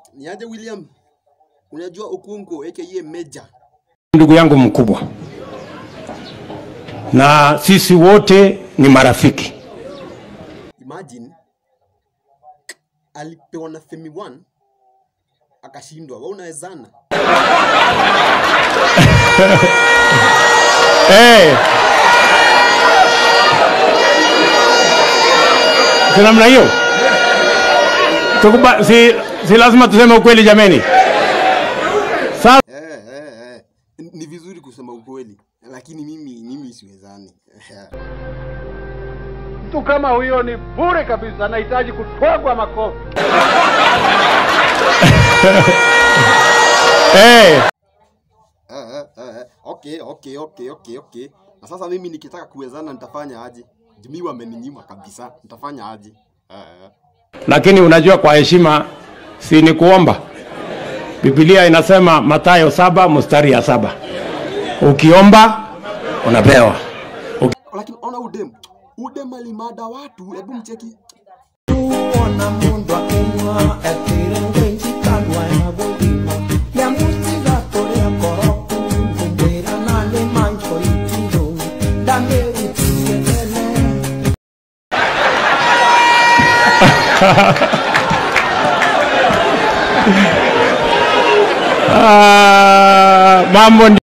Niaje William? Unajua Okunko aka Meja. ndugu yangu mkubwa, na sisi wote ni marafiki. Imagine alipewa na Femi 1 akashindwa. Wewe unawezana? Eh. Si namna hiyo Tukuba, si, si lazima tuseme ukweli jameni. Sasa Eh, eh, eh. Ni vizuri kusema ukweli, lakini mimi mimi siwezani. Mtu kama huyo ni bure kabisa, anahitaji kutwagwa makofi. eh, Eh, eh, eh, eh. Okay, okay, okay, okay, okay. Na sasa mimi nikitaka kuwezana nitafanya aje? Jumi wameninyima kabisa. Nitafanya aje? Eh, eh. lakini unajua kwa heshima si ni kuomba. Biblia inasema Mathayo saba mstari ya saba ukiomba unapewa. Uki... Lakini ona udem. Udem alimada watu, hebu mcheki. ona mundu akinywa etire njikandwa ya gũthima nĩamũtiga tũrĩa ngoro ngũmwĩra na nĩ manjũ itirũ ndamĩrutire tene Ah, mambo